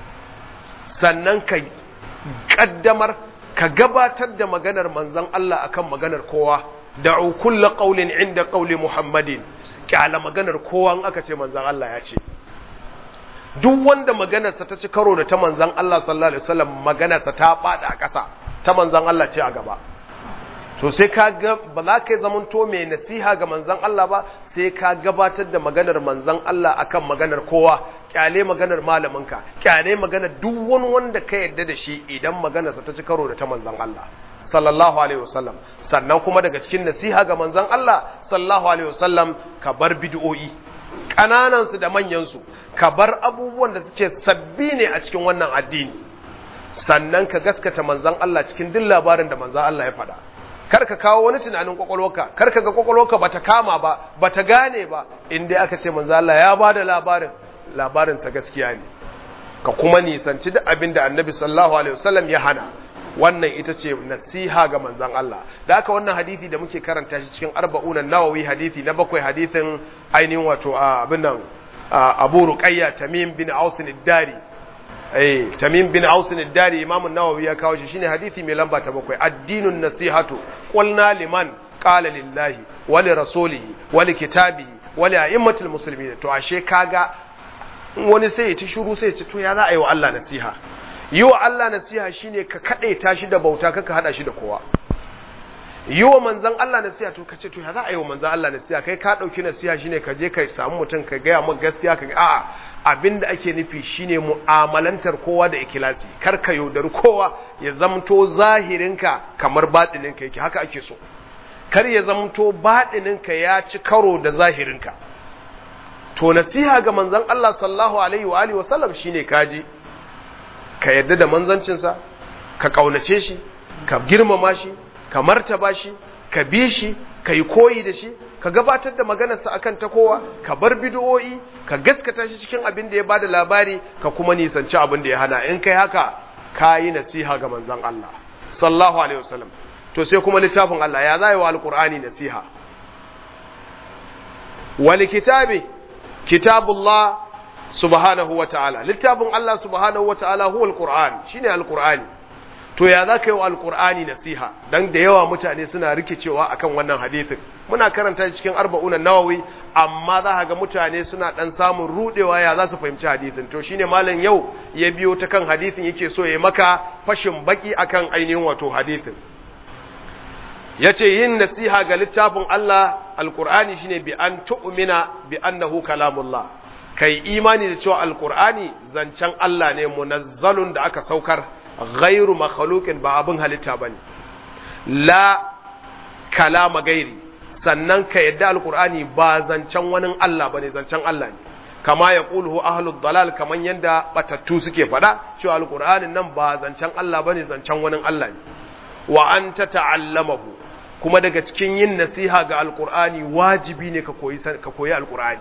sannan ka kaddamar ka gabatar da maganar manzon Allah akan maganar kowa da'u kullu qawlin inda qawli Muhammadin kyala maganar kowa in aka ce manzon Allah ya ce duk wanda maganarsa ta ci karo da ta manzon Allah sallallahu alaihi wasallam maganarsa ta fada a ƙasa ta manzon Allah ce a gaba to sai ka ga ba za ka yi zamanto mai nasiha ga manzon Allah ba sai ka gabatar da maganar manzon Allah akan maganar kowa kyale maganar malaminka kyale maganar duk wani wanda ka yarda da shi idan maganarsa ta ci karo da ta manzon Allah sallallahu alaihi wasallam sannan kuma daga cikin nasiha ga manzon Allah sallallahu alaihi wasallam ka bar bid'o'i kananan su da manyan su ka bar abubuwan da suke sabbi ne a cikin wannan addini sannan ka gaskata manzon Allah cikin duk labarin da manzon Allah ya faɗa kar ka kawo wani tunanin kwakwalwarka kar ka ga kwakwalwarka bata kama ba bata gane ba in dai aka ce manzo Allah ya bada labarin labarin sa gaskiya ne ka kuma nisanci duk abin da Annabi sallallahu alaihi wasallam ya hana wannan ita ce nasiha ga manzon Allah da haka wannan hadisi da muke karanta shi cikin arba'una nawawi hadisi na bakwai hadisin ainihin wato abin nan abu ruqayya tamim bin aus ad-dari eh tamim bin aus ad-dari imam an-nawawi ya kawo shi shine hadisi mai lamba ta bakwai addinun nasihatu qulna liman qala lillahi wa li rasulihi wa li kitabihi wa li a'immatil muslimin to ashe kaga wani sai ya ci shuru sai ya ci to ya za a yi wa Allah nasiha yi wa Allah nasiha shine ka kadaita shi da bauta kaka hada shi da kowa yi wa manzan Allah nasiha to ka ce to ya za a yi wa manzan Allah nasiha kai ka ɗauki nasiha shine ka je ka samu mutum ka gaya maka gaskiya ka a'a abin da ake nufi shine mu'amalantar kowa da ikilasi kar ka yaudari kowa ya zamto zahirinka kamar baɗininka yake haka ake so kar ya zamto baɗininka ya ci karo da zahirinka to nasiha ga manzan Allah sallallahu alaihi wa alihi wasallam shine kaji ka yadda da manzancinsa ka kaunace shi ka girmama shi ka martaba shi ka bi shi ka yi koyi da shi ka gabatar da maganarsa akan ta kowa ka bar bid'o'i ka gaskata shi cikin abin da ya bada labari ka kuma nisanci abin da ya hana in kai haka ka yi nasiha ga manzon Allah sallallahu alaihi wasallam to sai kuma littafin Allah ya zai wa alqur'ani nasiha wal kitabi kitabullah subhanahu wa ta'ala littafin Allah subhanahu wa ta'ala huwa alqur'an shine alqur'ani to ya za ka yi wa alkur'ani nasiha don da yawa mutane suna rikicewa akan wannan hadithin muna karanta cikin arba'unan nawawi amma za ga mutane suna dan samun rudewa ya za su fahimci hadithin to shine malam yau ya biyo ta kan hadithin yake so ya maka fashin baki akan ainihin wato hadithin yace yin nasiha ga littafin Allah alkur'ani shine bi an tu'mina bi annahu kalamullah kai imani da cewa alkur'ani zancen Allah ne munazzalun da aka saukar ghairu makhluqin ba abin halitta bane la kalama gairi sannan ka yadda alqur'ani ba zancen wani Allah bane zancen Allah ne kama ya quluhu ahlud dalal kaman yanda batattu suke fada cewa alqur'anin nan ba zancen Allah bane zancen wani Allah ne wa anta ta'allamahu kuma daga cikin yin nasiha ga alqur'ani wajibi ne ka koyi ka koyi alqur'ani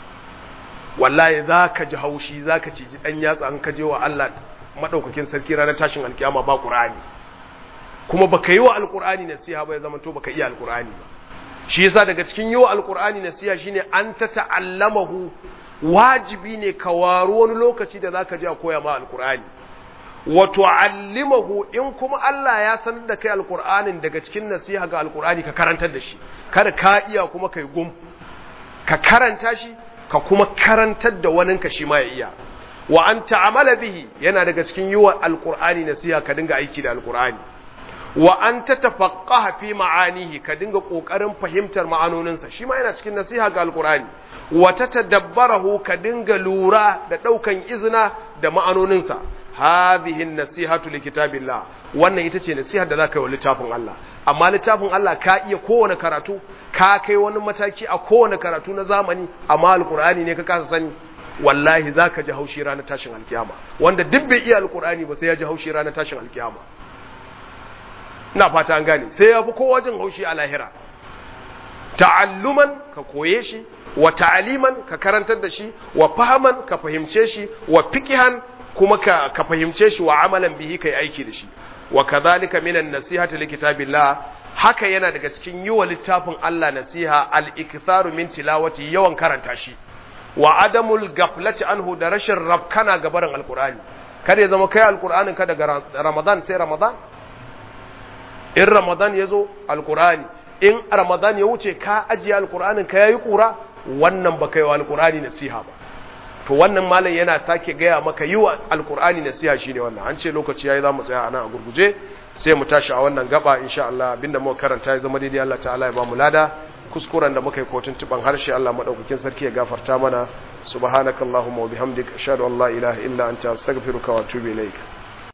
wallahi zaka ji haushi zaka ci ji dan yatsa an kaje wa Allah madaukakin sarki ranar tashin alkiyama ba qur'ani kuma baka yi wa alqur'ani nasiha ba ya zama to baka iya alqur'ani ba shi yasa daga cikin yi wa alqur'ani nasiha shine an ta ta'allamahu wajibi ne ka waro wani lokaci da zaka je a koya ma alqur'ani wa tu'allimahu in kuma Allah ya sanar da kai alqur'anin daga cikin nasiha ga alqur'ani ka karantar da shi kada ka iya kuma kai gum ka karanta shi ka kuma karantar da waninka shi ma ya iya wa an ta'amala bihi yana daga cikin yiwa alqur'ani nasiha ka dinga aiki da alqur'ani wa an tatafaqqaha fi ma'anihi ka dinga kokarin fahimtar ma'anoninsa shi ma yana cikin nasiha ga alqur'ani wa tatadabbarahu ka dinga lura da daukan izina da ma'anoninsa hadhihi nasihatu likitabillah wannan ita ce nasihar da zaka yi wa littafin Allah amma littafin Allah ka iya kowane karatu ka kai wani mataki a kowane karatu na zamani amma alqur'ani ne ka kasa sani wallahi za ka ji haushi ranar tashin alkiyama wanda duk bai iya alkur'ani ba sai ya ji haushi ranar tashin alkiyama ina fata an gane sai ya fi kowa jin haushi a lahira ta'alluman ka koye shi wa ta'aliman ka karantar da shi wa fahaman ka fahimce shi wa fikihan kuma ka, ka fahimce shi wa amalan bihi kai aiki da shi wa kadhalika minan nasihati likitabillah haka yana daga cikin yi wa littafin Allah nasiha al-iktharu min tilawati yawan karanta shi wa adamul gaflati anhu da rashin rabkana ga barin alkur'ani kada ya zama kai alkur'anin ka daga ramadan sai ramadan in ramadan ya zo alkur'ani in ramadan ya wuce ka ajiye alkur'anin ka yayi kura wannan ba kai wa alkur'ani nasiha ba to wannan malam yana sake gaya maka yi wa alkur'ani nasiha shine wannan an ce lokaci yayi zamu tsaya anan a gurguje sai mu tashi a wannan gaba insha Allah abinda muka karanta ya zama daidai Allah ta'ala ya ba mu lada kuskuren da muka yi kotun tuban harshe Allah madaukakin sarki ya gafarta mana subhanakallahumma wa bihamdika ashhadu an la ilaha illa anta astaghfiruka wa atubu ilaik